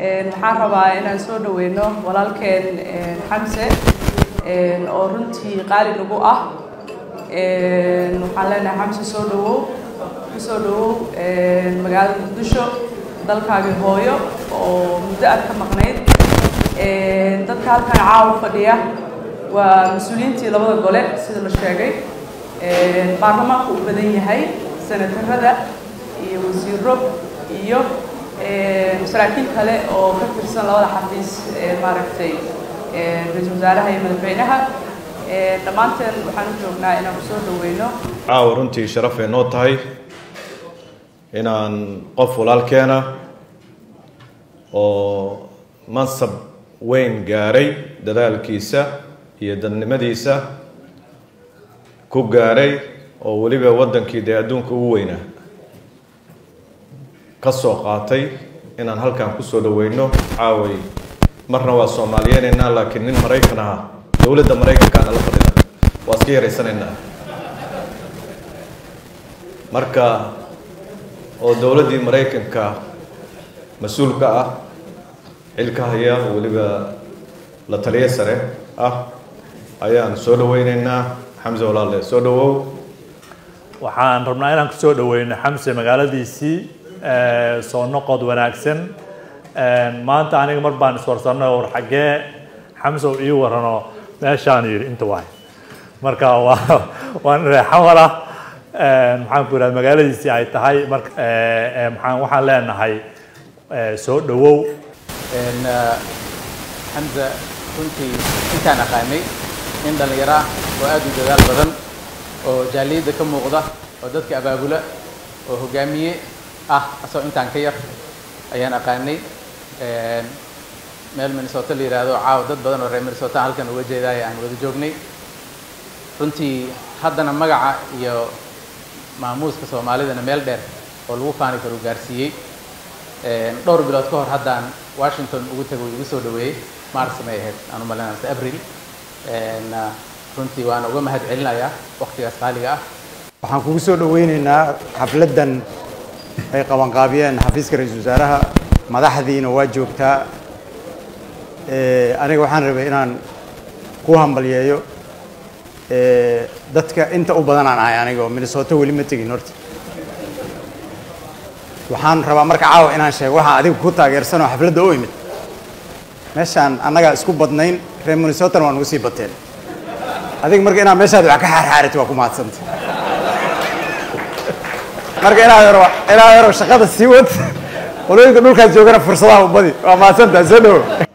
waxaan rabaa inaan soo dhaweyno walaalkeen xamse oo runtii qaali nagu ah waxaan leenahay xamse soo dhawow kusoo dhawow magaalada muqdisho dalkaagii hooyo oo muddo aad ka maqnayd dadka halkan caawa fadhiya waa mas-uuliyiintii labada gole sida la sheegay baarlamaanku u badan yahay senatarada iyo wasiiro iyo saraakiil kale oo ka tirsan labada xafiis maaragtay ra-iisul wasaaraha iyo madaxweynaha dhammaanteen waxaan u joognaa inaan kusoo dhaweyno caawa runtii sharafay noo tahay inaan qof walaalkeena oo mansab weyn gaaray dadaalkiisa iyo dadnimadiisa ku gaaray oo weliba waddankii dee adduunka ugu weynaa ka soo qaatay inaan halkan kusoo dhaweyno caaway marna waa soomaaliyeenaynaa laakiin nin maraykan aha dowladda maraykankaana la fadhida waa iska yaraysanaynaa marka oo dowladdii maraykanka mas-uulka ah xilka haya weliba la taliyo sare ah ayaan soo dhaweyneynaa xamse walaale soo dhawow waxaan rabnaa inaan kusoo dhaweyno xamse magaaladiisii soo noqod wanaagsan maanta aniga mar baan iswarsanay war xaggee xamse uu ii warano meeshaan yidhi inta waay marka waa waan reexamala maxaan ku idhaha magaaladiisii ay tahay marka maxaan waxaan leenahay soo dhawow xamse runtii intaan aqaanay nin dhallinyaro ah oo aada u dadaal badan oo jaaliyadda ka muuqda oo dadka abaabula oo hogaamiye ah asagoo intaan ka yar ayaan aqaanay meel minnesota la yidhaahdo caawa dad badan oo reer minnesota halkan uga jeedaaya aan wada joognay runtii haddana magaca iyo maamuuska soomaalidana meel dheer oo lagu faani karo gaarsiiyey dhowr bilood ka hor haddaan washington ugu tago igu soo dhaweeyey mars may ahayd aan u malinaysa abril runtii waan uga mahad celinayaa waktigaas qaaliga ah waxaan kugu soo dhaweyneynaa xafladdan ay qabanqaabiyeen xafiiska ra-iisul wasaaraha madaxdiina waa joogtaa aniga waxaan rabay inaan ku hambalyeeyo dadka inta u badanaan ahay aniga oo minnesota weli ma tegin horta waxaan rabaa marka caawa inaan sheego waxaan adiga ku taageersan oo xafladda u imid meeshaan annagaa isku badnayn reer minnesotana waa nugu sii bateen adiga marka inaad meeshaada wax ka xaarxaarit waa ku mahadsanta marka inaad yaro inaad yaro shaqada sii wad qolooyinka dhulkaas joogana fursadaha u badi waa mahadsantaha soo dhawo